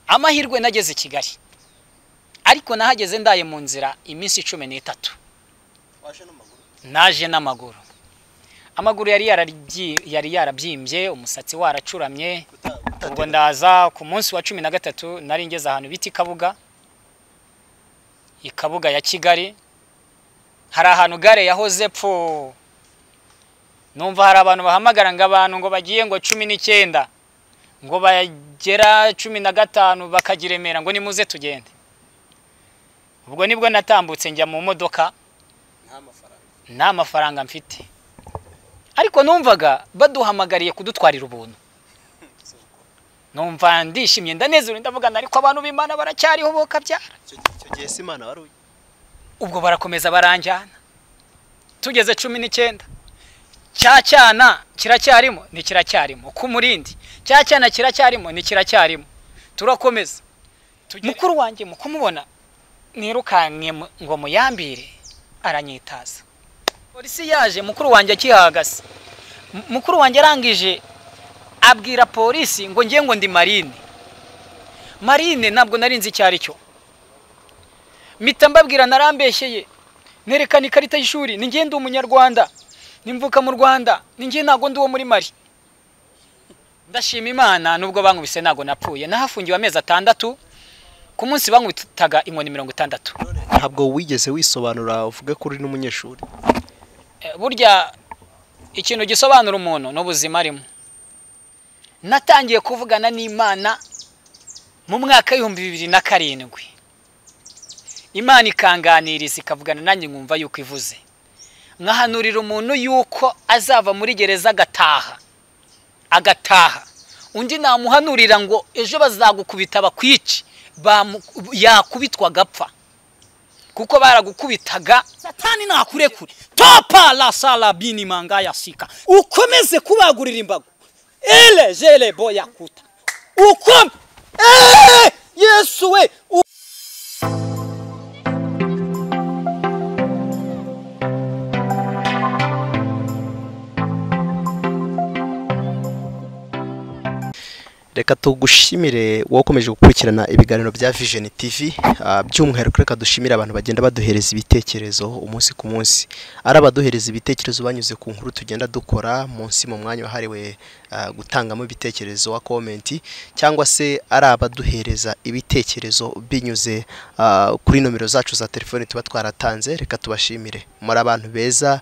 amahirwe nageze i kigali ariko nahageze ndaye mu nzira iminsi cumi n'itatu naje n'amaguru amaguru yari yari yarabyimbye umusatsi waracuramye ubwo ndaza ku munsi wa cumi na gatatu nari ngeze ahantu bita i kabuga i kabuga ya kigali hari ahantu gare yahoze pfu numva hari abantu bahamagara ngo abantu ngo bagiye ngo cumi n'icyenda ngo bagera cumi na gatanu bakagira remera ngo nimuze tugende ubwo nibwo natambutse njya mu modoka nta mafaranga mfite ariko numvaga baduhamagariye kudutwarira ubuntu numva ndishimye ndanezerewe ndavugana ariko abantu b'imana baracyariho bo kabyara ubwo barakomeza baranjyana tugeze cumi n'icyenda cya cyana kiracyarimo ni kiracyarimo ku murindi cya cyana kiracyarimo ni kiracyarimo turakomeza mukuru wanjye mu kumubona nirukanye ngo muyambire aranyitaza polisi yaje mukuru wanjye akihahagaze mukuru wanjye arangije abwira polisi ngo ngiye ngo ndi marine marine ntabwo narinzi icyo ari cyo mpita mbabwira narambeshyeye nerekana ikarita y'ishuri ni ngende umunyarwanda nimvuka mu rwanda ninjye ntabwo ndi uwo muri mari ndashima imana nubwo bankubise ntabwo napfuye nahafungiwe amezi atandatu ku munsi bankubitaga inkoni mirongo itandatu ntabwo wigeze wisobanura uvuge ko uri n'umunyeshuri burya ikintu gisobanura umuntu n'ubuzima arimo natangiye kuvugana n'imana mu mwaka w'ibihumbi bibiri na karindwi imana ikanganiriza ikavugana nanjye nkumva yuko ivuze nkahanurira umuntu yuko azava muri gereza agataha agataha undi namuhanurira ngo ejo bazagukubita bakwici yakubitwa agapfa kuko baragukubitaga satani nakurekure topa la sala bini manga yasika ukomeze kubagurira imbago ele jele boya kuta ukome yesu we reka tugushimire wowe ukomeje gukurikirana ibiganiro bya vision tv by'umwihariko reka dushimire abantu bagenda baduhereza ibitekerezo umunsi ku munsi ari abaduhereza ibitekerezo banyuze ku nkuru tugenda dukora munsi mu mwanya wahariwe gutangamo ibitekerezo wa komenti cyangwa se ari abaduhereza ibitekerezo binyuze kuri nomero zacu za telefone tuba twaratanze reka tubashimire muri abantu beza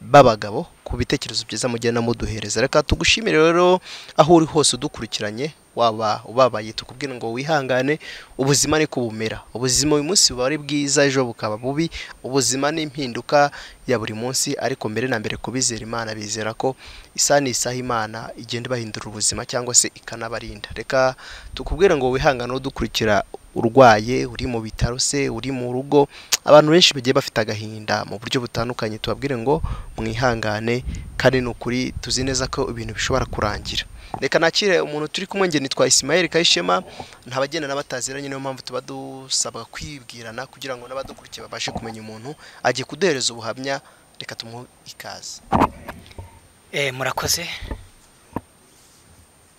b'abagabo ku bitekerezo byiza mugenda muduhereza reka tugushimire rero aho uri hose udukurikiranye waba ubabaye tukubwira ngo wihangane ubuzima ni bumera ubuzima uyu munsi buba ari bwiza ejo bukaba bubi ubuzima ni impinduka ya buri munsi ariko mbere na mbere kubizera imana bizera ko isa n'isaha imana igenda ibahindura ubuzima cyangwa se ikanabarinda reka tukubwira ngo wihangane udukurikira urwaye uri mu bitaro se uri mu rugo abantu benshi bagiye bafite agahinda mu buryo butandukanye tubabwire ngo mwihangane kandi ni ukuri tuzi neza ko ibintu bishobora kurangira reka nakire umuntu turi kumwe nge nitwa Ismael Kayishema ntabagenda n'abataziranye niyo mpamvu tuba dusabwa kwibwirana kugira ngo n'abadukurikiye babashe kumenya umuntu agiye kuduhereza ubuhamya reka tumuhe ikaze eh murakoze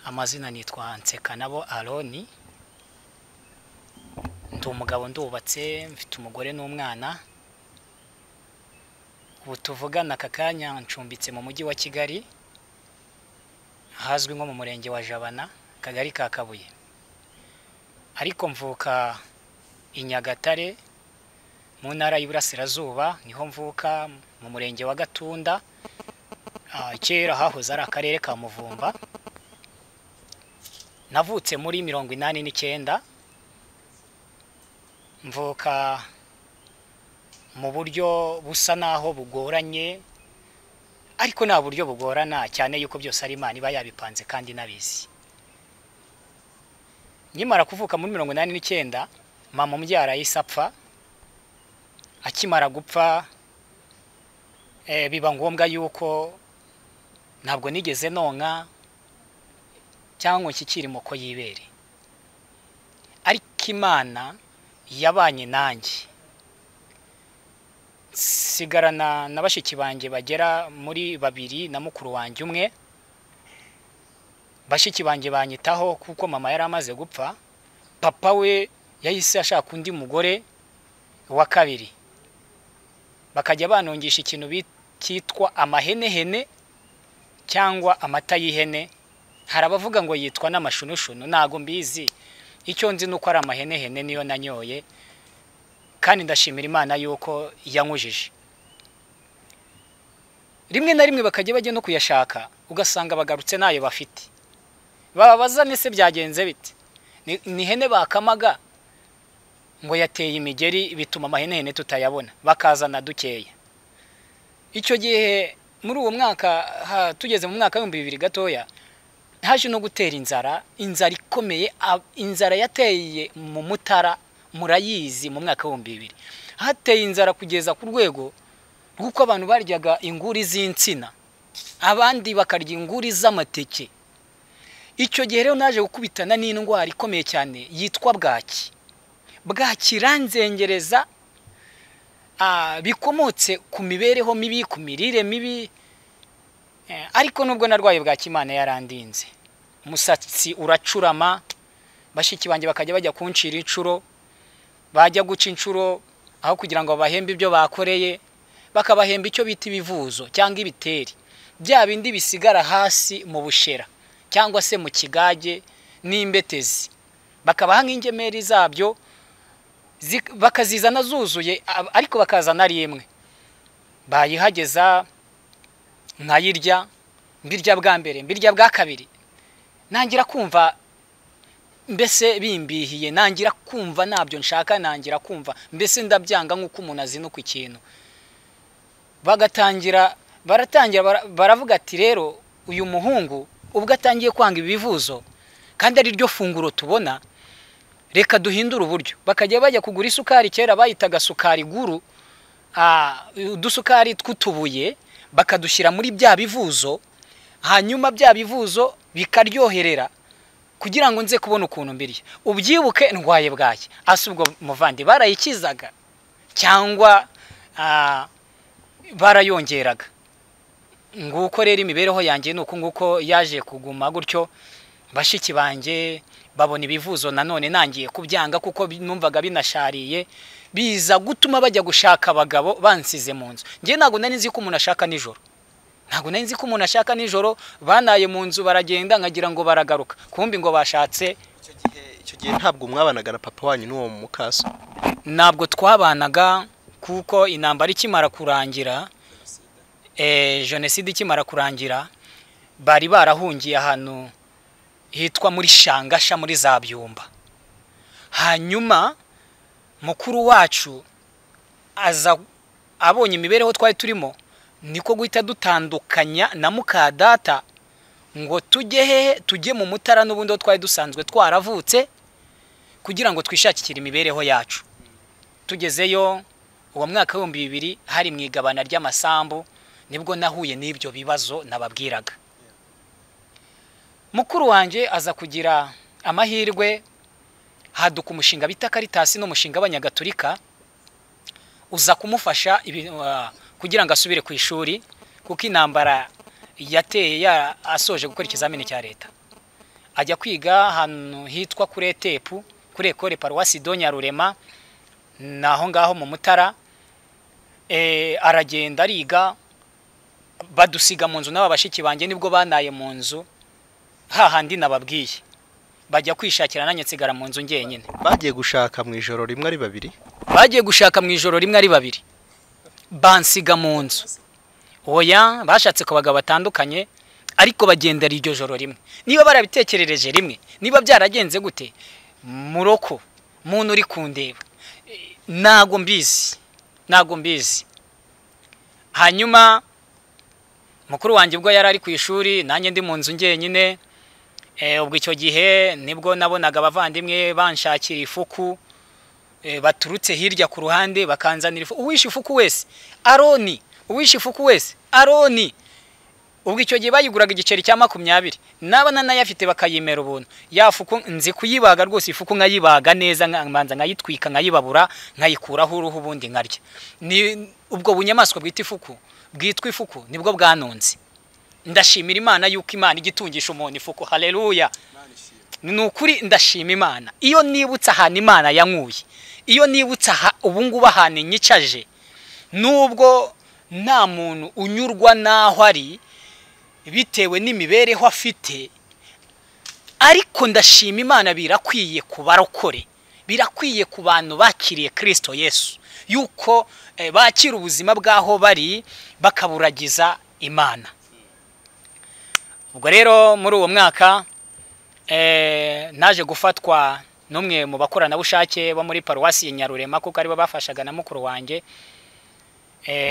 amazina nitwa Nseka nabo Aroni ndi umugabo ndubatse mfite umugore n'umwana ubu tuvugana aka kanya ncumbitse mu mujyi wa kigali ahazwi nko mu murenge wa jabana akagari ka kabuye ariko mvuka i nyagatare mu ntara y'iburasirazuba niho mvuka mu murenge wa gatunda kera hahoze ari akarere ka muvumba navutse muri mirongo inani n'icyenda mvuka mu buryo busa naho bugoranye ariko nta buryo bugorana cyane yuko byose ari imana iba yabipanze kandi inabizi nkimara kuvuka muri mirongo inani n'icyenda mama umbyara yahise apfa akimara gupfa biba ngombwa yuko ntabwo nigeze nonka cyangwa nshyikire moko y'ibere ariko imana yabanye nanjye sigarana na bashiki banjye bagera muri babiri na mukuru wanjye umwe bashiki banjye banyitaho kuko mama yari amaze gupfa papa we yahise ashaka undi mugore wa kabiri bakajya banongisha ikintu bi- cyitwa amahenehene cyangwa amata y'ihene hari abavuga ngo yitwa n'amashunushunu ntago mbizi icyo nzi ni uko ari amahenehene niyo nanyoye kandi ndashimira imana yuko yankujije rimwe na rimwe bakajya bajya no kuyashaka ugasanga bagarutse ntayo bafite bababaza nese byagenze bite Ni- ni ihene bakamaga ngo yateye imigeri bituma amahenehene tutayabona bakazana dukeya icyo gihe muri uwo mwaka ha- tugeze mu mwaka w'ibihumbi bibiri gatoya haje no gutera inzara inzara ikomeye a- inzara yateye mu mutara murayizi mu mwaka w'ibihumbi bibiri hateye inzara kugeza ku rwego rw'uko abantu baryaga inguri z'insina abandi bakarya inguri z'amateke icyo gihe rero naje gukubitana n'indwara ikomeye cyane yitwa bwaki bwakiranzengereza ah, bikomotse ku mibereho mibi ku mirire mibi Eh, ariko nubwo narwaye bwa kimana yarandinze umusatsi uracurama bashiki banjye bakajya bajya kuncira inshuro bajya guca inshuro aho kugira ngo babahembe ibyo bakoreye bakabahemba icyo bita ibivuzo cyangwa ibiteri bya bindi bisigara hasi mu bushera cyangwa se mu kigage n'imbetezi bakabaha nk'ingemeri zabyo zi- bakazizana zuzuye ab- ariko bakazana ari imwe bayihageza nkayirya mbirya bwa mbere mbirya bwa kabiri nangira kumva mbese bimbihiye nangira kumva ntabyo nshaka nangira kumva mbese ndabyanga nk'uko umuntu azinukwa ikintu bagatangira baratangira bara- baravuga ati rero uyu muhungu ubwo atangiye kwanga ibivuzo kandi ari ryo funguro tubona reka duhindure uburyo bakajya bajya kugura isukari kera bayitaga sukari guru ah, udusukari tw'utubuye bakadushyira muri bya bivuzo hanyuma bya bivuzo bikaryoherera kugira ngo nze kubona ukuntu mbirya ubyibuke ndwaye bwaye asa ubwo muvandi barayikizaga cyangwa ah, barayongeraga nguko rero imibereho yanjye ni uku nguko yaje kuguma gutyo bashiki banjye babona ibivuzo nanone nangiye kubyanga kuko bi- numvaga binashariye biza gutuma bajya gushaka abagabo bansize mu nzu njye ntabwo nari nzi ko umuntu ashaka nijoro ntabwo nari nzi ko umuntu ashaka nijoro banaye mu nzu baragenda nkagira ngo baragaruka kumbi ngo bashatse icyo gihe icyo gihe ntabwo mwabanaga na papa wanyu n'uwo mukaso ntabwo twabanaga kuko intambara ikimara kurangira eh, jenoside ikimara kurangira bari barahungiye ahantu hitwa muri shangasha muri za byumba hanyuma mukuru wacu aza abonye imibereho twari turimo niko guhita dutandukanya na muka data ngo tujye hehe tujye mu mutara n'ubundi aho twari dusanzwe twaravutse kugira ngo twishakire imibereho yacu tugezeyo uwo mwaka w'ibihumbi bibiri hari mu igabana ry'amasambu nibwo nahuye n'ibyo bibazo nababwiraga mukuru wanjye aza kugira amahirwe haduka umushinga bita karitasi n'umushinga w'abanyagatolika uza kumufasha ibi- ah, kugira ngo asubire ku ishuri kuko intambara yateye ya- asoje gukora ikizamini cya leta ajya kwiga ahantu hitwa kuri etepu kuri ekore paruwasi do nyarurema ni aho ngaho mu mutara Eh, aragenda ariga badusiga mu nzu n'aba bashiki banjye nibwo banaye mu nzu hahandi nababwiye bajya kwishakira nanjye nsigara mu nzu njyenyine bagiye gushaka mu ijoro rimwe ari babiri bagiye gushaka mu ijoro rimwe ari babiri bansiga mu nzu oya bashatse ku bagabo batandukanye ariko bagendera iryo joro rimwe niba barabitekerereje rimwe niba byaragenze gute muroko muntu uri kundeba Eh, ntago mbizi ntago mbizi hanyuma mukuru wanjye ubwo yari ari ku ishuri nanjye ndi mu nzu njyenyine Eh, ubwo icyo gihe nibwo nabonaga abavandimwe banshakira ifuku Eh, baturutse hirya ku ruhande bakanzanira ifu uwishe ifuku wese aroni uwishe ifuku wese aroni ubwo icyo gihe bayiguraga igiceri cya makumyabiri naba nanayafite bakayimera ubuntu ya fuku nzi kuyibaga rwose ifuku nkayibaga neza nka- mbanza nkayitwika nkayibabura nkayikuraho uruhu ubundi nkarya ni ubwo bunyamaswa bwita ifuku bwitwa ifuku nibwo bwanonze ndashimira imana yuko imana igitungisha umuntu ifuku haleluya ni ukuri ndashima imana iyo nibutse ahantu imana yankuye iyo nibutse aha ubu ngubu ahantu inyicaje nubwo nta muntu unyurwa n'aho ari bitewe n'imibereho afite ariko ndashima imana birakwiye ku barokore birakwiye ku bantu bakiriye kirisito yesu yuko bakira ubuzima bw'aho bari bakaburagiza imana ubwo rero muri uwo mwaka naje gufatwa n'umwe mu bakoranabushake bo muri paruwasi ya nyarurema kuko aribo bafashaga na mukuru wanjye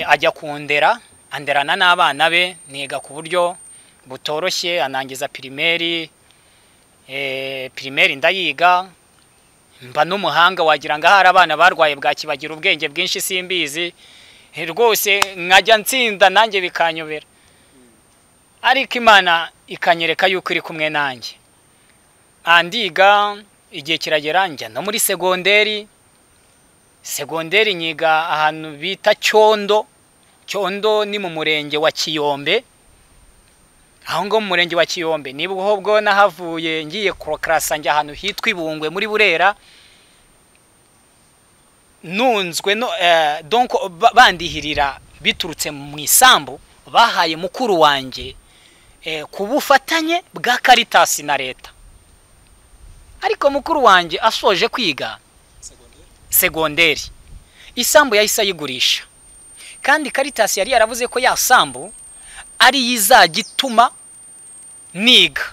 ajya kundera anderana n'abana be niga ku buryo butoroshye anangiza pirimeri pirimeri ndayiga mba n'umuhanga wagira ngo ahari abana barwaye bwakibagira ubwenge bwinshi simbizi rwose nkajya nsinda nanjye bikanyobera ariko imana ikanyereka yuko iri kumwe nanjye andiga igihe kiragera njya no muri segonderi segonderi nyiga ahantu bita cyondo cyondo ni mu murenge wa kiyombe aho ngaho mu murenge wa kiyombe niba ubwo nahavuye ngiye kurokarasa njya ahantu hitwa ibungwe muri burera nunzwe bandihirira biturutse mu isambu bahaye mukuru wanjye ku bufatanye bwa karitasi na leta ariko mukuru wanjye asoje kwiga segonderi isambu yahise ayigurisha kandi karitasi yari yaravuze ko ya sambu ariyo izajya ituma niga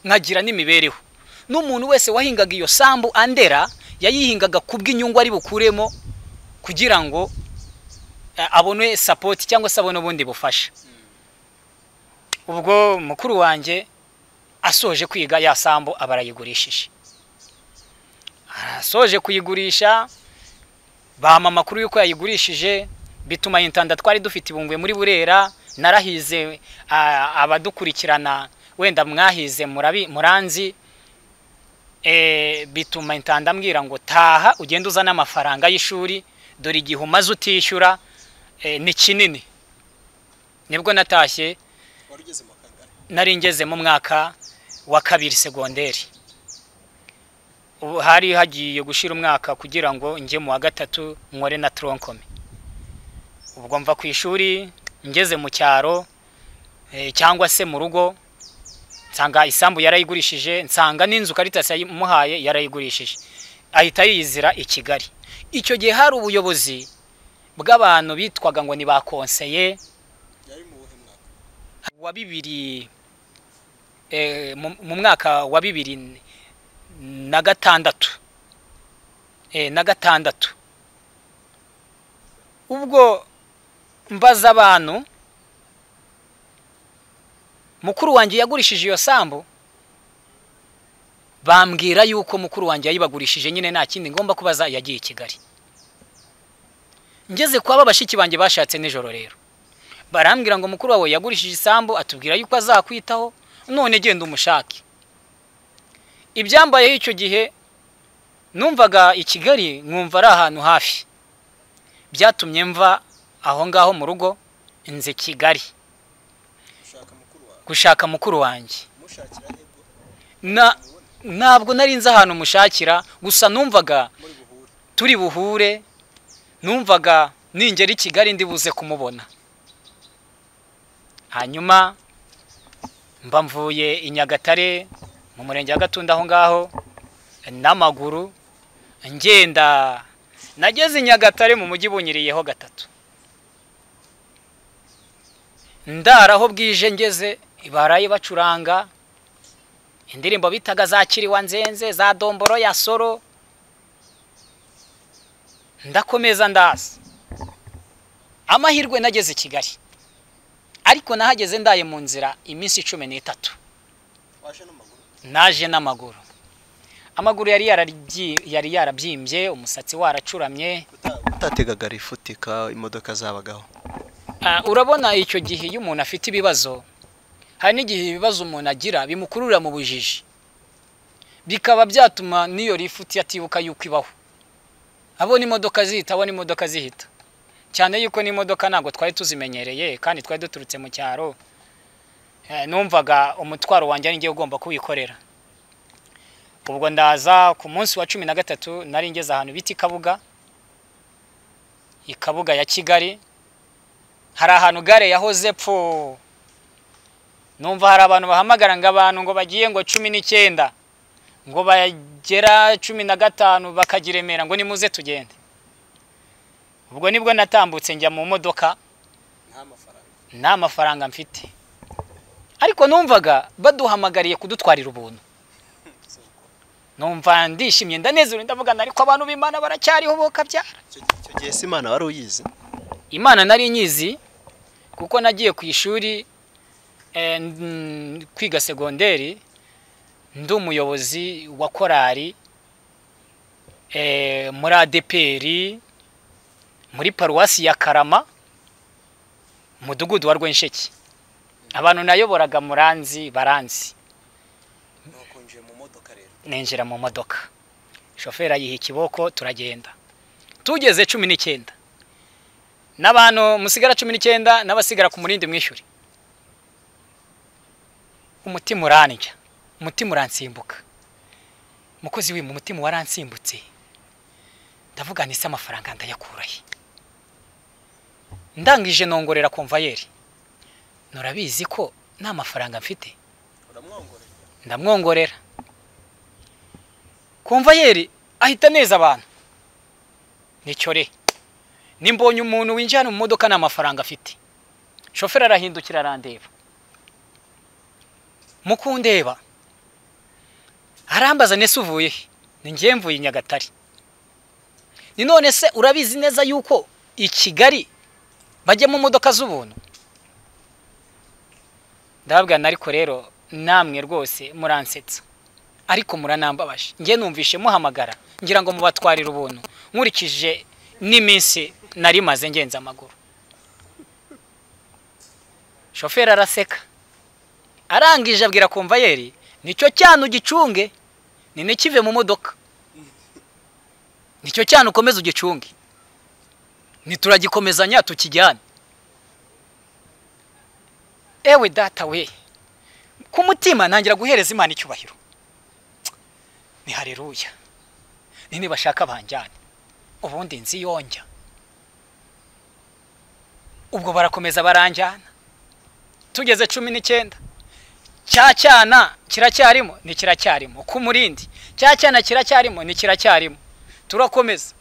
nkagira n'imibereho n'umuntu wese wahingaga iyo sambu andera yayihingaga ku bw'inyungu ari bukuremo kugira ngo abone sapoti cyangwa se abone ubundi bufasha ubwo mukuru wanjye asoje kwiga ya sambu aba arayigurishije arasoje kuyigurisha bampa amakuru y'uko yayigurishije bituma intanda twari dufite ibungwe muri burera narahize abadukurikirana wenda mwahize muranzi bituma intanda ambwira ngo taha ugende uzane amafaranga y'ishuri dore igihe umaze utishyura ni kinini nibwo natashye nari ngeze mu mwaka wa kabiri segonderi hari hagiye gushira umwaka kugira ngo njye mu wa gatatu nkore na toronkome ubwo mva ku ishuri ngeze mu cyaro cyangwa se mu rugo nsanga isambu yarayigurishije nsanga n'inzu karitasi yamuhaye yarayigurishije ahita yizira i kigali icyo gihe hari ubuyobozi bw'abantu bitwaga ngo ni ba konseye wa bibiri mu mwaka wa bibiri na gatandatu na gatandatu ubwo mbaza abantu mukuru wanjye yagurishije iyo sambu bambwira yuko mukuru wanjye yayibagurishije nyine nta kindi ngomba kubaza yagiye i kigali ngeze kwa ba bashiki banjye bashatse nijoro rero barambwira ngo mukuru wawe yagurishije isambu atubwira yuko azakwitaho none genda umushake ibyambayeho icyo gihe numvaga i kigali nkumva ari ahantu hafi byatumye mva aho ngaho mu rugo nze kigali gushaka mukuru wanjye ntabwo nari nzi ahantu mushakira gusa numvaga turi buhure numvaga ningera i kigali ndibuze kumubona hanyuma mba mvuye i nyagatare mu murenge wa gatunda aho ngaho n'amaguru ngenda nageze i nyagatare mu mujyi bunyiriyeho gatatu ndaraho bwije ngeze baraye bacuranga indirimbo bitaga za kiriwa nzenze za domboro ya soro ndakomeza ndaza amahirwe nageze i kigali ariko nahageze ndaye mu nzira iminsi cumi n'itatu naje n'amaguru amaguru yari yarabyimbye umusatsi waracuramye utategaga rifutika imodoka zabagaho urabona icyo gihe iyo umuntu afite ibibazo hari n'igihe ibibazo umuntu agira bimukurura mu bujiji bikaba byatuma n'iyo rifuti atibuka yuko ibaho abona imodoka zihita abona imodoka zihita cyane yuko n'imodoka ntabwo twari tuzimenyereye kandi twari duturutse mu cyaro numvaga umutwaro wanjye ari ugomba kuwikorera ubwo ndaza ku munsi wa cumi na gatatu nari ngeze ahantu bita i kabuga i kabuga ya kigali hari ahantu gare yahoze pfu numva hari abantu bahamagara ngo abantu ngo bagiye ngo cumi n'icyenda ngo bagera cumi na gatanu bakagira remera ngo nimuze tugende ubwo nibwo natambutse njya mu modoka nta mafaranga mfite ariko numvaga baduhamagariye kudutwarira ubuntu numva ndishimye ndanezerewe ndavugana ariko abantu b'imana baracyariho bokabyara icyo gihe se imana wari uyizi imana nari nyizi kuko nagiye ku ishuri eh, n- kwiga segonderi ndi umuyobozi wa korali eh, muri adeperi muri paruwasi ya karama mudugudu wa rwensheki abantu nayoboraga muranzi baranzi nuko nje mu modoka rero ninjira mu modoka shoferi ayiha ikiboko turagenda tugeze cumi n'icyenda n'abantu musigara cumi n'icyenda n'abasigara ku murindi mwishyuri umutima urandya umutima uransimbuka mukozi w'imu umutima waransimbutse ndavuga nise amafaranga ndayakurahe ndangije nongorera konvayeri nurabizi ko nta mafaranga mfite uramwongorera ndamwongorera konvayeri ahita neza abantu nicyore nimbonye umuntu winjiye hano mu modoka nta mafaranga afite shoferi arahindukira arandeba mukundeba arambaza nese uvuye he ni ngewe mvuye i nyagatare ni none se urabizi neza yuko i kigali bajyamo imodoka z'ubuntu ndababwirana ariko rero namwe rwose muransetsa ariko muranambabaje njye numvishe muhamagara ngira ngo mubatwarire ubuntu nkurikije n'iminsi nari maze ngenza amaguru shoferi araseka arangije abwira komvayeri nicyo cyana ugicunge ni n'ikive mu modoka nicyo cyana ukomeze ugicunge nituragikomezanya tukijyane ewe data we ku mutima ntangira guhereza imana icyubahiro ni hareruya ni nibashaka banjyane ubundi nzi yonjya ubwo barakomeza baranjyana tugeze cumi n'icyenda cya cyana kiracyarimo ni kiracyarimo ku murindi cya cyana kiracyarimo ni kiracyarimo turakomeza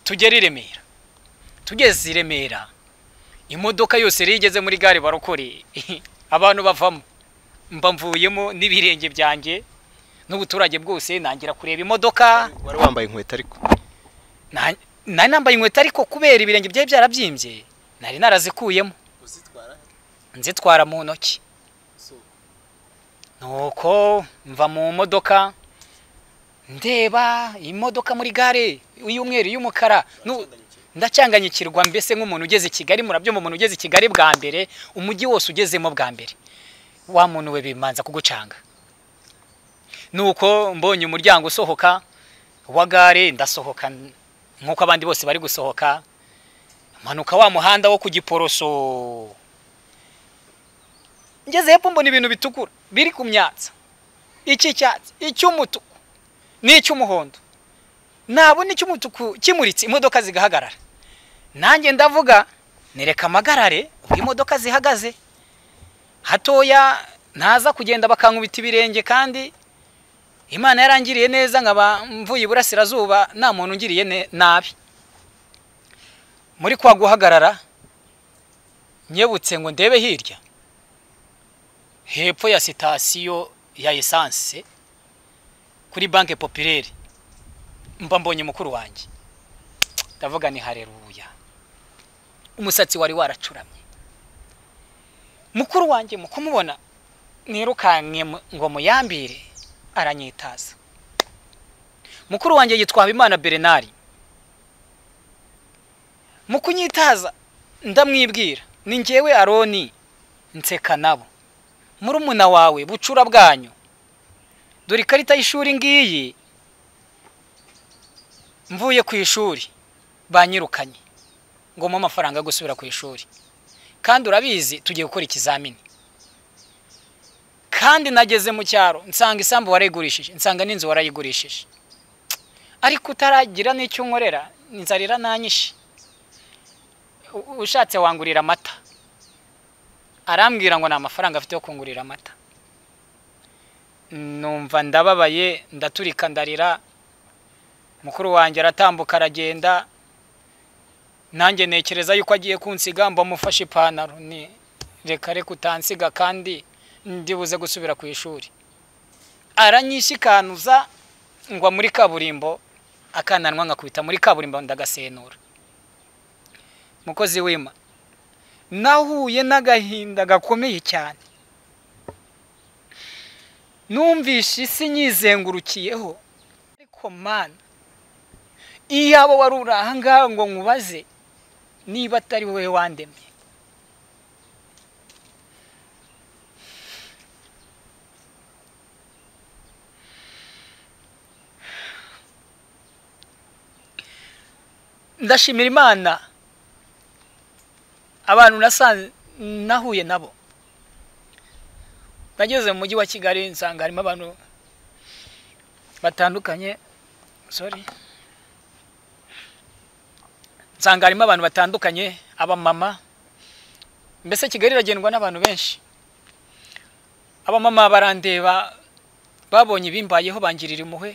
tugera i remera tugeze i remera imodoka yose yari igeze muri gare barokore abantu bavamo mba mvuyemo n'ibirenge byanjye n'ubuturage bwose nangira kureba imodoka wari wambaye inkweto ariko Na- nari nambaye inkweto ariko kubera ibirenge byari byarabyimbye nari narazikuyemo uzitwara nzitwara mu ntoki nuko mva mu modoka ndeba imodoka muri gare iy'umweru iy'umukara nu- ndacyanganyikirwa mbese nk'umuntu ugeze i kigali murabyumva umuntu ugeze i kigali bwa mbere umujyi wose ugezemo bwa mbere wa muntu we bimanza kugucanga nuko mbonye umuryango usohoka wa gare ndasohoka nk'uko abandi bose bari gusohoka mpanuka wa muhanda wo ku giporoso ngeze hepfo mbona ibintu bitukura biri ku myatsa icy'icyatsi icy'umutuku n'icy'umuhondo nabona icy'umutuku kimuritse imodoka zigahagarara nanjye ndavuga nereka amagarare ubwo imodoka zihagaze hatoya naza kugenda bakankubita ibirenge kandi imana yarangiriye neza nkaba mvuye iburasirazuba nta muntu ungiriye ne- nabi muri kwa guhagarara nyebutse ngo ndebe hirya hepfo ya sitasiyo ya esanse kuri banki popirere mba mbonye mukuru wanjye ndavuga ni hareruya umusatsi wari waracuramye mukuru wanjye mu kumubona nirukanke mu- ngo muyambire aranyitaza mukuru wanjye yitwa habimana berenari mu kunyitaza ndamwibwira ni ngewe aroni nseka nabo murumuna wawe bucura bwanyu dore ikarita y'ishuri ngiyi mvuye ku ishuri banyirukanye ngo mpe amafaranga yo gusubira ku ishuri kandi urabizi tugiye gukora ikizamini kandi nageze mu cyaro nsanga isambu warayigurishije nsanga n'inzu warayigurishije ariko utaragira n'icyo unkorera inzarira nanyishi U- ushatse wangurira amata arambwira ngo nta mafaranga afite yo kungurira amata numva ndababaye ndaturika ndarira mukuru wanjye aratambuka aragenda nanjye ntekereza yuko agiye kunsiga mba mufashe ipantaro ni reka reka utansiga kandi ndibuze gusubira ku ishuri aranyishikanuza ngwa muri kaburimbo akananwa nkakubita muri kaburimbo ndagasenura mukozi wima nahuye n'agahinda gakomeye cyane numvishe isi nyizengurukiyeho ariko mana iyaba wari uri aha ngaha ngo nkubaze niba atari wowe wandemye ndashimira imana abantu nasanze nahuye nabo nageze mu mujyi wa kigali nsanga harimo abantu batandukanye sorry nsanga harimo abantu batandukanye abamama mbese kigali iragendwa n'abantu benshi abamama barandeba babonye ibimbayeho bangirira impuhwe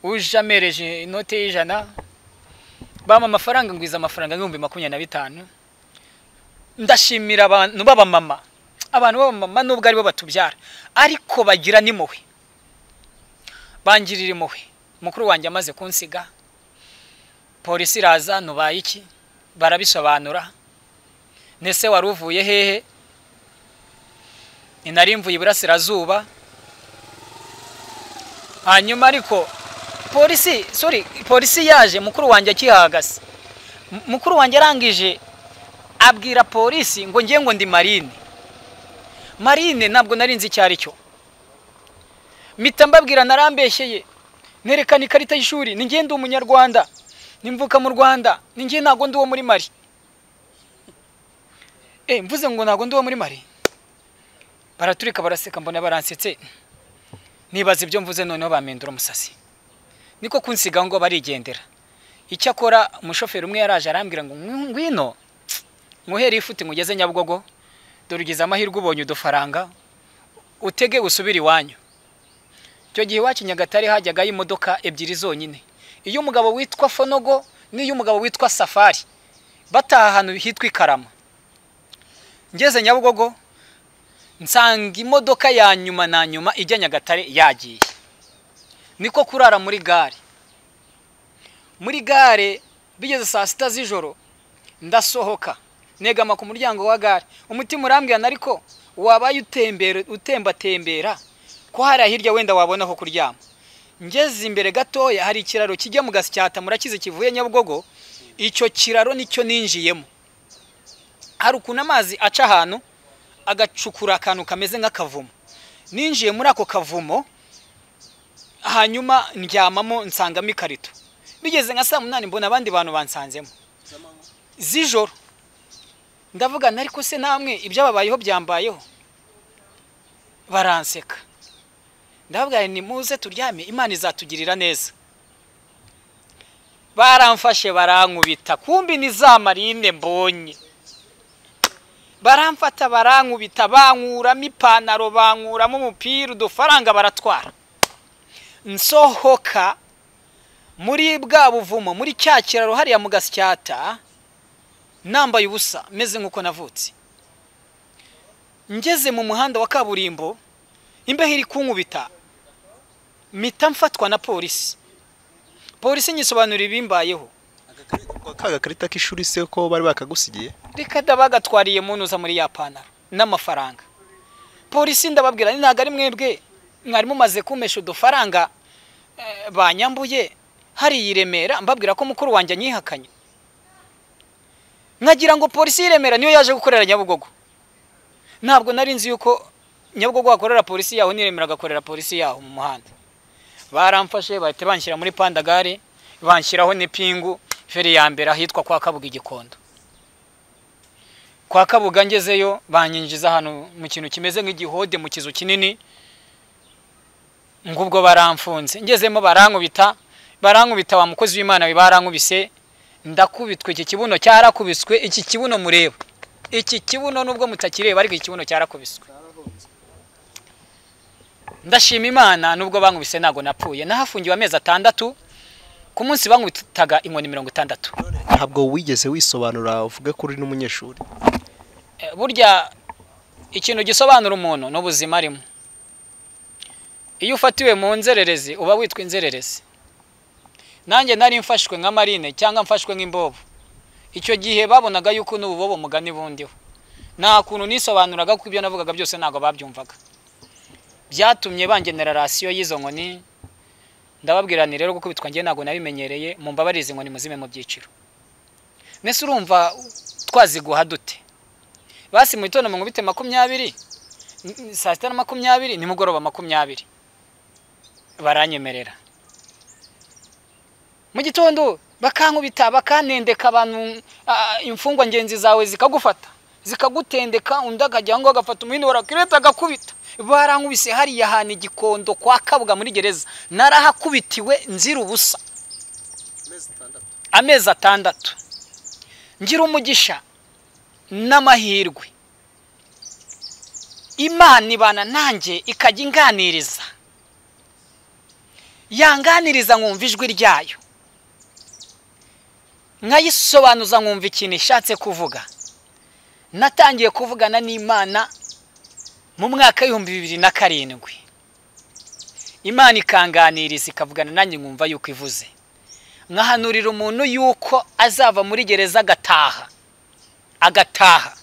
uje amereje inote y'ijana bampa amafaranga ngwiza amafaranga ibihumbi makumyabiri na bitanu ndashimira abantu b'abamama abantu b'abamama nubwo aribo batubyara ariko bagira n'impuhwe bangirira impuhwe mukuru wanjye amaze kunsiga polisi iraza nubaye iki barabisobanura nese wari uvuye hehe ni nari mvuye iburasirazuba hanyuma ariko polisi sorry polisi yaje mukuru wanjye akihahagaze M- mukuru wanjye arangije abwira polisi ngo ngiye ngo ndi marine marine ntabwo nari nzi icyo ari cyo mpita mbabwira narambeshyeye nerekana ikarita y'ishuri ni njye ndi umunyarwanda nimvuka mu rwanda ni njye ntabwo ndi uwo muri mari e mvuze ngo ntabwo ndi uwo muri mari baraturika baraseka mbona baransetse nibaza ibyo mvuze noneho bampindura umusasi niko kunsiga ngo barigendera icyakora umushoferi umwe yaraje arambwira ngo "Ngwi- ngwino nkuhere ifuti ngugeze nyabugogo dore ugize amahirwe ubonye udufaranga utege usubire iwanyu icyo gihe iwacu i nyagatare hajyagaho imodoka ebyiri zonyine iy'umugabo witwa fonogo n'iy'umugabo witwa safari bataha ahantu hitwa i karama ngeze nyabugogo nsanga imodoka ya nyuma na nyuma ijya nyagatare yagiye niko kurara muri gare muri gare bigeze saa sita z'ijoro ndasohoka negama ku muryango wa gare umutima urambwirana ariko wabaye utembera utembatembera ko hariya hirya wenda wabona aho kuryama ngeze imbere gatoya hari ikiraro kijya mu gasyata murakize kivuye nyabugogo icyo kiraro nicyo ninjiyemo hari ukuntu amazi aca ahantu agacukura akantu kameze nk'akavumo ninjiye muri ako kavumo hanyuma ndyamamo nsangamo ikarito bigeze nka saa munani mbona abandi bantu bansanzemo z'ijoro ndavuga nti, ariko se namwe ibyababayeho byambayeho baranseka ndavuga nti, nimuze turyame imana izatugirira neza baramfashe barankubita kumbi ni za marine mbonye baramfata barankubita bankuramo ipantaro bankuramo umupira udufaranga baratwara nsohoka muri bwa buvumo muri cya kiraro hariya mu gasyata nambaye ubusa meze nk'uko navutse ngeze mu muhanda wa kaburimbo imbeho iri kunkubita mpita mfatwa na polisi polisi nyisobanurira ibimbayeho ka gakarita k'ishuri se ko bari bakagusigiye reka da bagatwariye munuza muri ya pantaro n'amafaranga polisi ndababwira ni ntabwo ari mwebwe mwari mumaze kumesha udufaranga eh, banyambuye hariya i Remera mbabwira ko mukuru wanjye anyihakanye nkagira ngo polisi y'i Remera niyo yaje gukorera Nyabugogo ntabwo nari nzi yuko Nyabugogo hakorera polisi yaho n'i Remera agakorera polisi yaho mu muhanda baramfashe bahita banshyira muri pandagare banshyiraho n'ipingu feri ya mbere ahitwa kwa Kabuga i Gikondo kwa kabuga ngezeyo banyinjiza hano mu kintu kimeze nk'igihode mu kizu kinini ngubwo baramfunze ngezemo barankubita barankubita wa mukozi w'imana we barankubise ndakubitwa iki kibuno cyarakubiswe iki kibuno mureba iki kibuno nubwo mutakireba ariko iki kibuno cyarakubiswe ndashima imana nubwo bankubise ntabwo napfuye nahafungiwe amezi atandatu ku munsi bankubitaga inkoni mirongo itandatu ntabwo wigeze wisobanura uvuge ko uri n'umunyeshuri Eh, burya ikintu gisobanura umuntu ni ubuzima arimo iyo ufatiwe mu nzererezi uba witwa inzererezi nanjye nari mfashwe nka marine cyangwa mfashwe nk'imbobo icyo gihe babonaga yuko n'ububobo mugani bundiho nta kuntu nisobanuraga kuko ibyo navugaga byose ntabwo babyumvaga byatumye bangenera rasiyo y'izo nkoni ndababwira nti rero gukubitwa njye ntabwo nabimenyereye mu mbabare izi nkoni muzime mu byiciro mbese urumva twaziguha dute basi mu gitondo mungubite makumyabiri n- n- saa sita na makumyabiri nimugoroba makumyabiri baranyemerera mu gitondo bakankubita bakanendeka abantu ah, imfungwa ngenzi zawe zikagufata zikagutendeka undi akajya aho ngaho agafata umuhini warakireta agakubita barankubise hariya hantu igikondo kwa kabuga muri gereza narahakubitiwe nzira ubusa amezi atandatu ngira umugisha n'amahirwe imana ibana nanjye ikajya inganiriza yanganiriza nkumva ijwi ryayo nkayisobanuza nkumva ikintu ishatse kuvuga natangiye kuvugana n'imana mu mwaka w'ibihumbi bibiri na karindwi imana ikanganiriza ikavugana nanjye nkumva yuko ivuze nkahanurira umuntu yuko azava muri gereza agataha agataha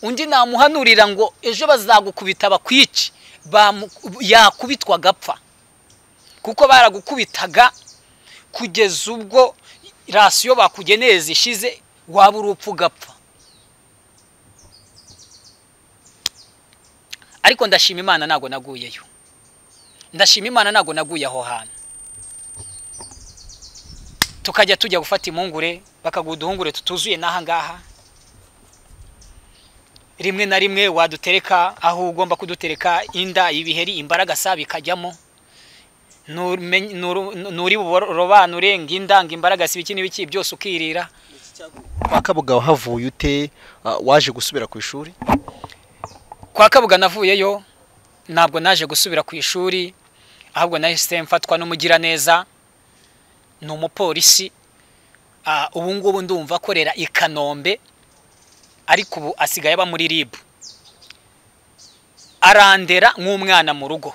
undi namuhanurira ngo ejo bazagukubita bakwice bamu- yakubitwa agapfa kuko baragukubitaga kugeza ubwo rasiyo bakugeneye zishize waba urupfu ugapfa ariko ndashima imana ntabwo naguyeyo ndashima imana ntabwo naguye aho hantu tukajya tujya gufata impungure bakaguha uduhungure tutuzuye n'aha ngaha rimwe na rimwe wadutereka aho ugomba kudutereka inda ibiheri imbaragasa bikajyamo Numenye- nuru- nuri buborobanure ng'inda ng'imbaragasa ibiki n'ibiki byose ukirira kwa kabuga wahavuye ute Ah, waje gusubira ku ishuri kwa kabuga navuyeyo ntabwo naje gusubira ku ishuri ahubwo nahise mfatwa n'umugiraneza ni umupolisi Ah, ubu ngubu ndumva akorera i kanombe ariko ubu asigaye aba muri ribu arandera nk'umwana mu rugo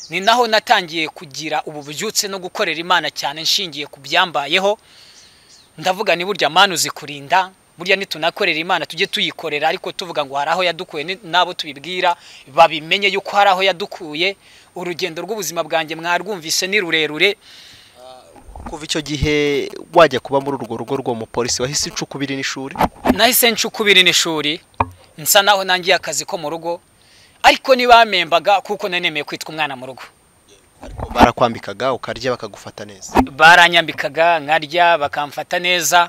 ni naho natangiye kugira ubu bubyutse no gukorera imana cyane nshingiye ku byambayeho ndavuga ni burya mana uzikurinda burya nitunakorera imana tujye tuyikorera ariko tuvuga ngo hari aho yadukuye ni- n'abo tubibwira babimenye yuko hari aho yadukuye urugendo rw'ubuzima bwanjye mwarwumvise ni rurerure kuva icyo gihe wajya kuba muri urwo rugo rw'uwo mupolisi wahise ucukubira n'ishuri nahise ncukubira n'ishuri nsa naho nangiye akazi ko mu rugo ariko ntibamembaga kuko nanemeye kwitwa umwana mu rugo barakwambikaga ukarya bakagufata neza baranyambikaga nkarya bakamfata neza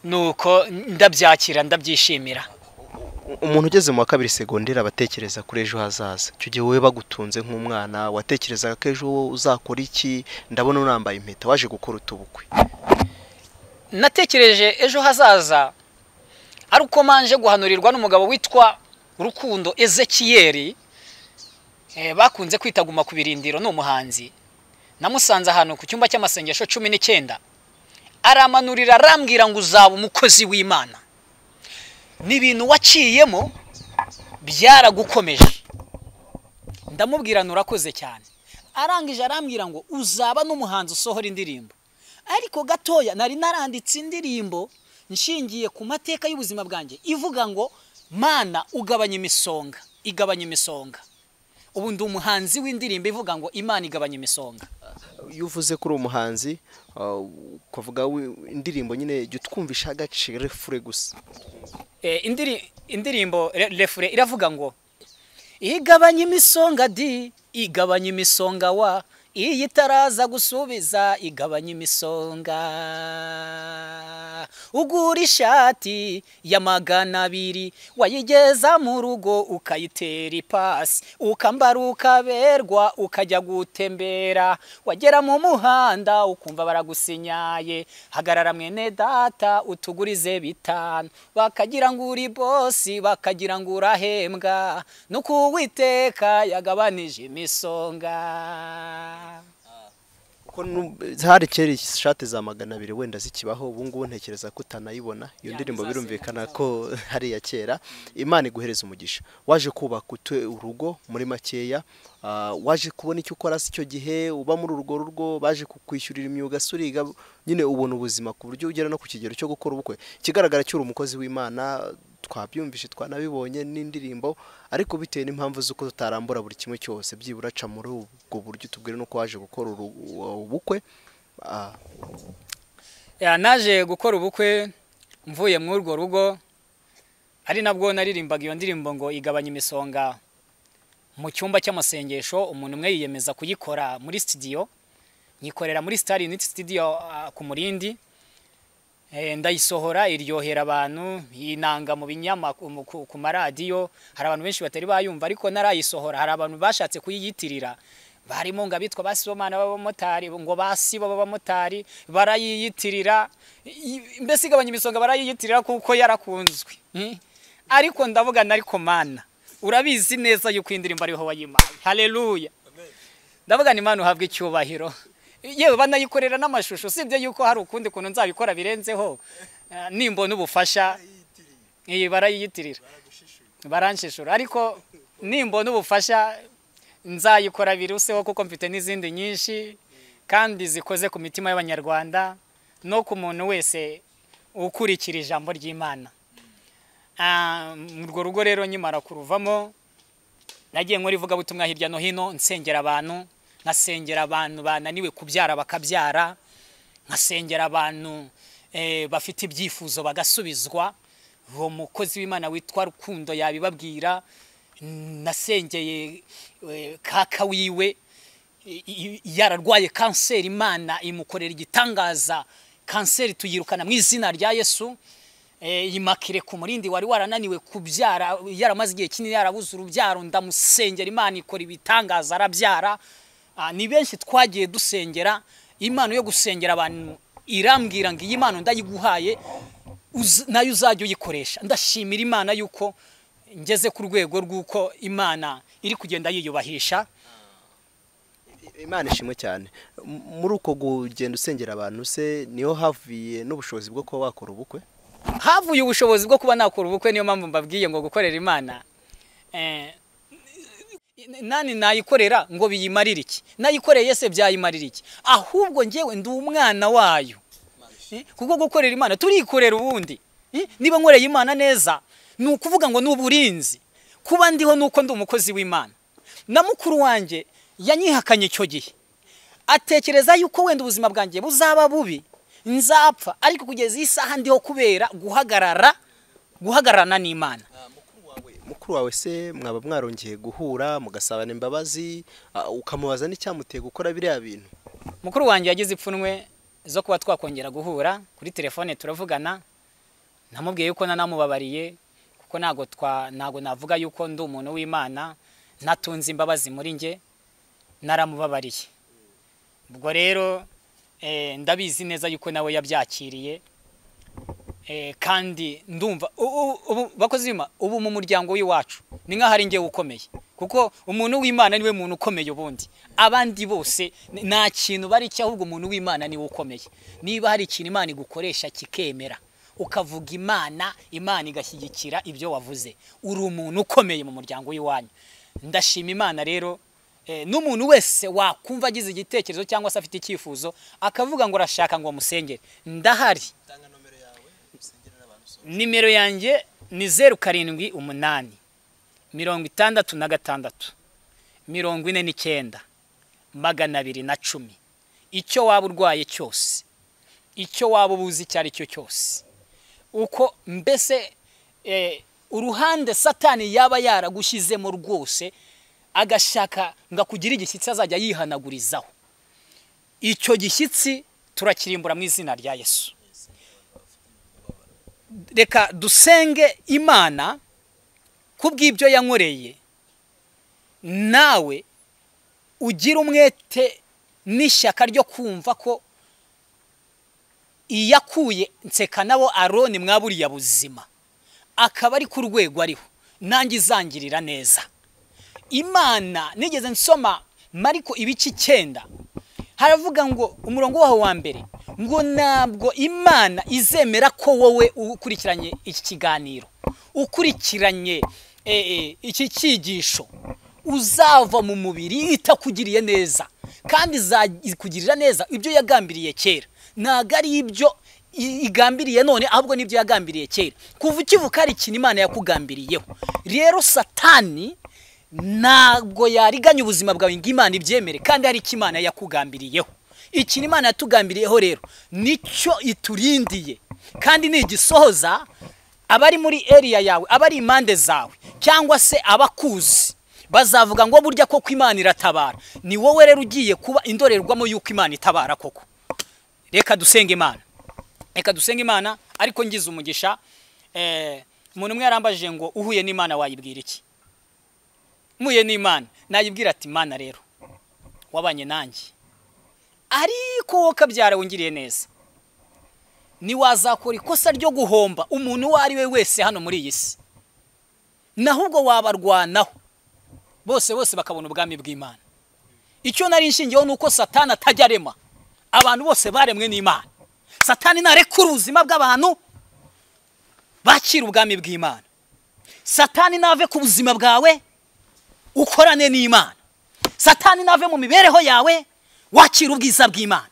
nuko ndabyakira ndabyishimira umuntu ugeze mu wa kabiri segonderi aba atekereza kuri ejo hazaza icyo gihe wowe bagutunze nk'umwana watekerezaga ko ejo uzakora iki ndabona unambaye impeta waje gukora utubukwe natekereje ejo hazaza ari uko manje guhanurirwa n'umugabo witwa rukundo ezekiyeri eh, bakunze kwita guma ku birindiro ni umuhanzi namusanze ahantu ku cyumba cy'amasengesho cumi n'icyenda aramanurira arambwira ngo uzaba umukozi w'imana ni ibintu waciyemo byaragukomeje ndamubwira nurakoze cyane arangije arambwira ngo uzaba n'umuhanzi usohora indirimbo ariko gatoya nari naranditse indirimbo nshingiye ku mateka y'ubuzima bwanjye ivuga ngo mana ugabanya imisonga igabanya imisonga ubu ndi umuhanzi w'indirimbo ivuga ngo imana igabanya imisonga iyo uvuze kuri uwo muhanzi ah, ukavuga wi- indirimbo nyine jya utwumvisha agaciro fure gusa Eh, indiri, indirimbo re- refure iravuga ngo igabanya imisonga di igabanya imisonga wa iyo itaraza gusubiza igabanya imisonga ugura ishati ya magana abiri wayigeza mu rugo ukayitera ipasi ukambara ukaberwa ukajya gutembera wagera mu muhanda ukumva baragusinyaye hagarara mwene data utugurize bitanu bakagira ngo uri bosi bakagira ngo urahembwa nuko uwiteka yagabanije imisonga kuko nu- hari kera ishati za magana abiri wenda zikibaho ubu ngubu ntekereza ko utanayibona iyo Ya, ndirimbo ntizasenya birumvikana ko hari iya kera imana iguhereza umugisha waje kubaka utwe urugo muri makeya ah, waje kubona icyo ukora si cyo gihe uba muri urwo rugo baje kukwishyurira imyuga se uriga nyine ubona ubuzima ku buryo ugera no ku kigero cyo gukora ubukwe ikigaragara cyo uri umukozi w'imana twabyumvise twanabibonye n'indirimbo ariko bitewe n'impamvu z'uko tutarambura buri kimwe cyose byibura aca muri ubwo buryo tubwire n'uko waje gukora uru- ubukwe ah, Ya, naje gukora ubukwe mvuye muri urwo rugo ari nabwo naririmbaga iyo ndirimbo ngo igabanya imisonga mu cyumba cy'amasengesho umuntu umwe yiyemeza kuyikora muri studio nyikorera muri Star Unit Studio ah, ku Murindi Eh, ndayisohora iryohera abantu inanga mu binyama mu- ku ku maradiyo hari abantu benshi batari bayumva ariko narayisohora hari abantu bashatse kuyiyitirira barimo ngo abitwa basibomana b'abamotari ngo basibo b'abamotari barayiyitirira i- mbese igabanya imisonga barayiyitirira kuko yarakunzwe Mm. ariko ndavuga na ariko mana urabizi neza yuko iyi ndirimbo ariho wayimaye haleluya ndavuga ni imana uhabwa icyubahiro yewe banayikorera n'amashusho usibye yuko hari ukundi kuntu nzabikora birenzeho eh, nimbona ubufasha iyi barayiyitirira baranshishura ariko nimbona ubufasha nzayikora biruseho kuko mfite n'izindi nyinshi kandi zikoze ku mitima y'abanyarwanda no ku muntu wese ukurikira ijambo ry'imana Ah, urwo rugo rero nkimara kuruvamo nagiye nkora ivugabutumwa hirya no hino nsengera abantu nkasengera abantu bananiwe kubyara bakabyara nkasengera abantu eh, bafite ibyifuzo bagasubizwa uwo mukozi w'imana witwa rukundo yabibabwira nasengeye eh, kaka wiwe i- i- yararwaye kanseri imana imukorera igitangaza kanseri tuyirukana mu izina rya yesu Eh, imakire ku murindi wari warananiwe kubyara yaramaze igihe kinini yarabuze urubyaro ndamusengera imana ikora ibitangaza arabyara Ah, ni benshi twagiye dusengera imana yo gusengera abantu irambwira ngo iyi mpano ndayiguhaye uz- nayo uzajya uyikoresha ndashimira imana yuko ngeze ku rwego rw'uko imana iri kugenda yiyubahisha imana ishimwe cyane M- muri uko kugenda usengera abantu se niho havuye n'ubushobozi bwo kuba wakora ubukwe havuye ubushobozi bwo kuba nakora ubukwe niyo mpamvu mbabwiye ngo gukorera imana eh, nani nayikorera ngo biyimarire iki nayikoreye se byayimarira iki ahubwo ngewe ndi umwana wayo Eh, kuko gukorera imana turikorera ubundi Eh, niba nkoreye imana neza ni ukuvuga ngo ni uburinzi kuba ndiho ni uko ndi umukozi w'imana na mukuru wanjye yanyihakanye icyo gihe atekereza yuko wenda ubuzima bwanjye buzaba bubi nzapfa ariko kugeza iyi saha ndiho kubera guhagarara guhagararana n'imana mukuru wawe se mwaba mwarongeye guhura mugasabana imbabazi ah, ukamubaza n'icyamuteye gukora biriya bintu mukuru wanjye yagize ipfunwe zo kuba twakongera guhura kuri telefone turavugana namubwiye yuko nanamubabariye kuko ntago twa ntago navuga yuko ndi umuntu w'imana natunze imbabazi muri njye naramubabariye ubwo rero eh, ndabizi neza yuko nawe yabyakiriye eh, kandi ndumva u- u- ubu- bakozi b'Imana, ubu mu muryango w'iwacu ni nk'aho ari njyewe ukomeye kuko umuntu w'imana niwe muntu ukomeye ubundi abandi bose n- nta kintu bari cyo ahubwo umuntu w'imana niwe ukomeye niba hari ikintu imana igukoresha kikemera ukavuga imana imana igashyigikira ibyo wavuze uri umuntu ukomeye mu muryango w'iwanyu ndashima imana rero Eh, n'umuntu wese wakumva agize igitekerezo cyangwa se afite icyifuzo akavuga ngo urashaka ngo musengere ndahari nimero yanjye ni zeru karindwi umunani mirongo itandatu na gatandatu mirongo ine n'icyenda magana abiri na cumi icyo waba urwaye cyose icyo waba ubuze icyo ari cyo cyose uko mbese eh, uruhande satani yaba yaragushyizemo rwose agashaka ngo akugire igishyitsi azajya yihanagurizaho icyo gishyitsi turakirimbura mu izina rya yesu reka dusenge imana kubw'ibyo yankoreye nawe ugira umwete n'ishyaka ryo kumva ko iyakuye nseka nabo aroni mwaburiya buzima akaba ari ku rwego ariho nanjye izangirira neza imana nigeze nsoma mariko ibice icyenda haravuga ngo umurongo waho wa mbere ngo ntabwo imana izemera ko wowe ukurikiranye iki kiganiro ukurikiranye iki cyigisho uzava mu mubiri itakugiriye neza kandi izakugirira neza ibyo yagambiriye kera ntabwo ari ibyo igambiriye none ahubwo n'ibyo yagambiriye kera kuva ukivuka hari ikintu imana yakugambiriyeho rero satani ntabwo yariganya ubuzima bwawe ngo imana ibyemere kandi hari icyo imana yakugambiriyeho ikintu imana yatugambiriyeho rero nicyo iturindiye kandi nigisohoza abari muri eriya yawe abari impande zawe cyangwa se abakuzi bazavuga ngo burya koko imana iratabara ni wowe rero ugiye kuba indorerwamo y'uko imana itabara koko reka dusenge imana reka dusenge imana ariko ngize umugisha umuntu umwe yarambajije ngo uhuye n'imana wayibwira iki muye n'imana nayibwira ati imana rero wabanye nanjye ariko wowe kabyara wongiriye neza ntiwazakora ikosa ryo guhomba umuntu uwo ari we wese hano muri iyi si naho ubwo wabarwanaho bose bose bakabona ubwami bw'imana icyo nari nshingiyeho ni uko satani atajya arema abantu bose baremwe n'imana satani ntarekura ubuzima bw'abantu bakira ubwami bw'imana satani nave ku buzima bwawe ukorane n'imana satani nave mu mibereho yawe wakira ubwiza bw'imana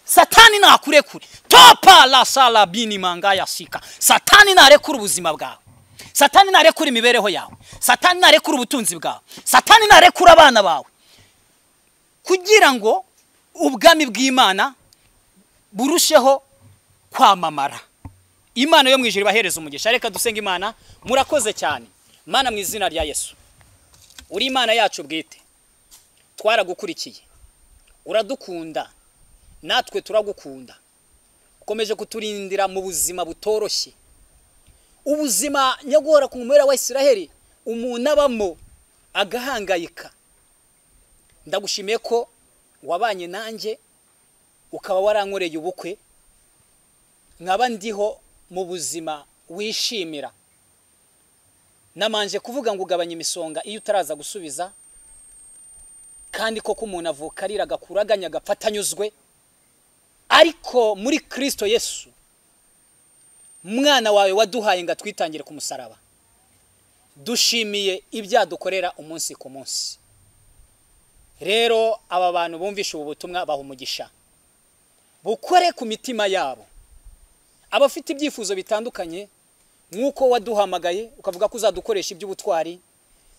satani ntakurekure topa la salabini manga yasika satani ntarekura ubuzima bwawe satani ntarekura imibereho yawe satani ntarekura ubutunzi bwawe satani ntarekura abana bawe kugira ngo ubwami bw'imana burusheho kwamamara imana yo mu ijoro ibahereza umugisha reka dusenga imana murakoze cyane mana mu izina rya yesu uri imana yacu bwite twaragukurikiye uradukunda natwe turagukunda ukomeje kuturindira mu buzima butoroshye ubuzima nyagora ku mubera wa israheli umuntu abamo agahangayika ndagushimiye ko wabanye nanjye ukaba warankoreye ubukwe nkaba ndiho mu buzima wishimira namanje kuvuga ngo ugabanye imisonga iyo utaraza gusubiza kandi koko umuntu avuka arira agakura aganya agapfa anyuzwe ariko muri kirisito yesu mwana wawe waduhaye ngo atwitangire ku musaraba dushimiye ibyadukorera umunsi ku munsi rero aba bantu bumvishe ubu butumwa baha umugisha bukore ku mitima yabo abafite ibyifuzo bitandukanye nk'uko waduhamagaye ukavuga ko uzadukoresha iby'ubutwari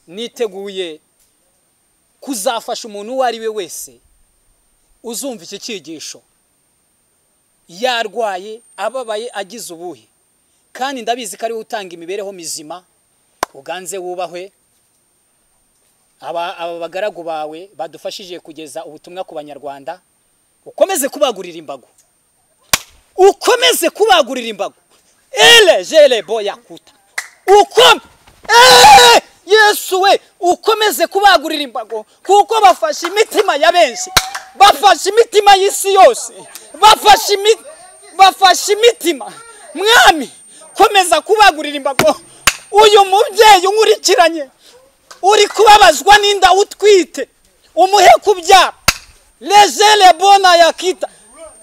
niteguye kuzafasha umuntu uwo ari we wese uzumva iki cyigisho yarwaye ababaye agize ubuhe kandi ndabizi ko ariwe utanga imibereho mizima uganze wubahwe aba bagaragu bawe badufashije kugeza ubutumwa ku banyarwanda ukomeze kubagurira imbago ukomeze kubagurira imbago ele jere boya kuta ukome yesu we ukomeze kubagurira imbago kuko bafashe imitima ya benshi bafashe imitima y'isi yose bafashe imitima mwami komeza kubagurira imbago uyu mubyeyi unkurikiranye uri kubabazwa n'inda utwite umuhe kubyara lejere bona yakita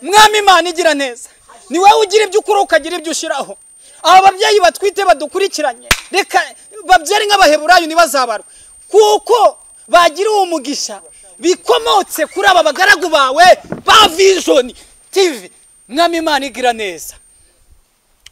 mwami imana igira neza ni wowe ugira ibyo ukora ukagira ibyo ushyiraho aba babyeyi batwite badukurikiranye reka babyare nk'abaheburayo ntibazabarwe kuko bagira uwo mugisha bikomotse kuri aba bagaragu bawe ba vijoni tivi mwami imana igira neza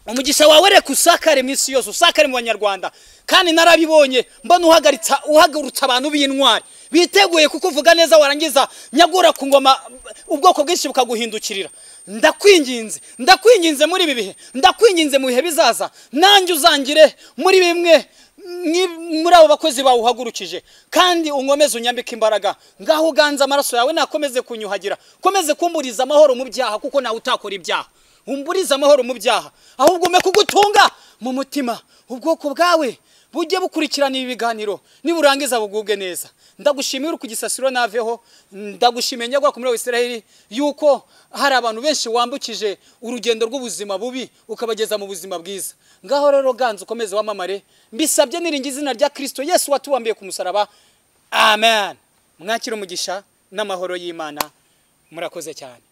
umugisha wawe reka usakare mu isi yose usakare mu banyarwanda kandi narabibonye mbona uhagaritsa uhagurutsa abantu b'intwari biteguye kuko uvuga neza warangiza nyagura ku ngoma ubwoko bwinshi bukaguhindukirira ndakwinginze ndakwinginze muri ibi bihe ndakwinginze mu bihe bizaza nanjye uzangire muri bimwe muri abo bakozi bawe uhagurukije kandi unkomeze unyambike imbaraga ngaho uganze amaraso yawe nakomeze kunyuhagira komeze kumburiza amahoro mu byaha kuko nawe utakora ibyaha umburize amahoro mu byaha ahubwo umpe kugutunga mu mutima ubwoko bwawe bujye bukurikirana ibi biganiro niburangiza buguge neza ndagushimira ku gisasiro naveho ndagushimiye nyagwakumira wa Isiraheli yuko hari abantu benshi wambukije urugendo rw'ubuzima bubi ukabageza mu buzima bwiza ngaho rero ganza ukomeze wamamare mbisabye niringi izina rya Kristo Yesu watuwambiye ku musaraba amen mwakira umugisha n'amahoro y'Imana murakoze cyane